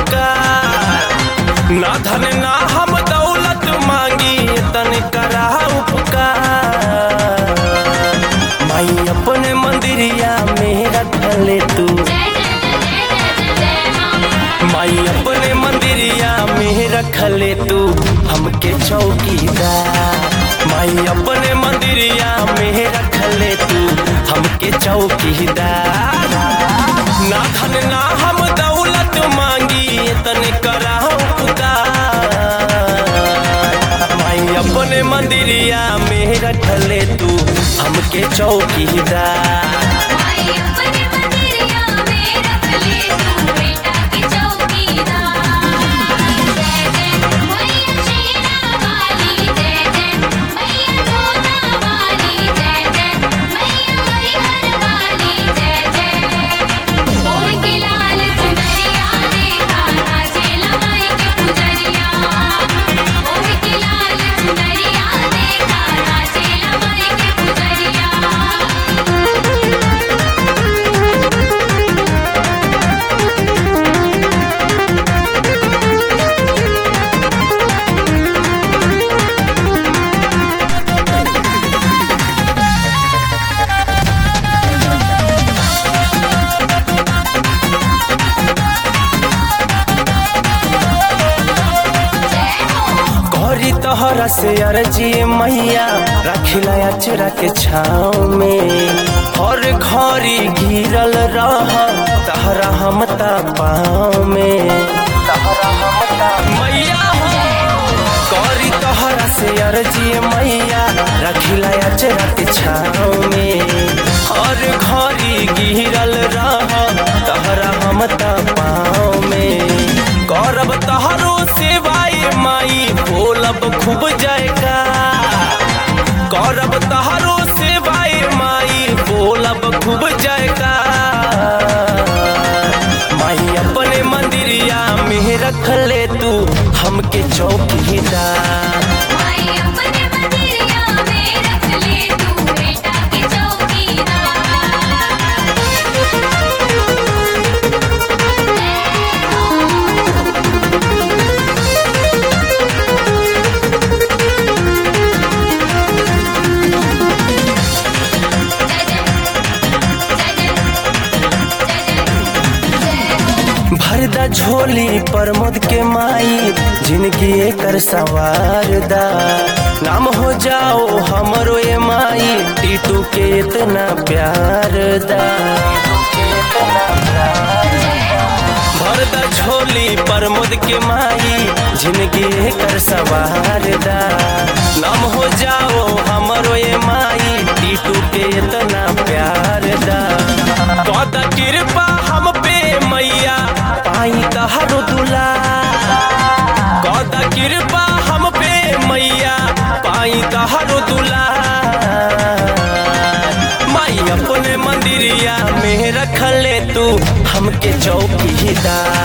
उपकार ना धन ना हम दौलत मांगी तन करा उपकार माई अपने मंदिरिया में रखले तू माई अपने मंदिरिया में रखले तू हमके चौकीदार माई अपने मंदिरिया में रखले तू हमके चौकीदार ना धन ना हम दौलत मांगी तन करा माई अपने मंदिरिया में रखले तू हमके चौकीदार गौरी तोहरा से अर्जी मैया रखिला अचरा के छाव में हर घड़ी घिरल रह तहरा हम ता पाँव में मैया हो गौरी तोहरा से अर्जी मैया रखिला अचरा के छाव में हर घड़ी घिरल रह तहरा हम ता पाँव में गौरव तहरो सेवाए माई बोलब खूब जाएगा गौरव तहरो सेवाए माई बोलब खूब जाएगा माई अपने मंदिरिया में रख ले तू हमके चौकीदार भरदा झोली प्रमोद के माई जिंदगी एकर सवार दा नाम हो जाओ हमरो ये माई टीटू के इतना प्यार दा भरदा झोली प्रमोद के माई जिंदगी एकर सवार दा नाम हो जाओ हमरो ये माई टीटू के इतना प्यार दा कद कृपा हम पे मैया पाई तहरो दुला कद कृपा हम पे मैया पाई तहरो दुला माई अपने मंदिरिया में रख ले तू हमके चौकीदार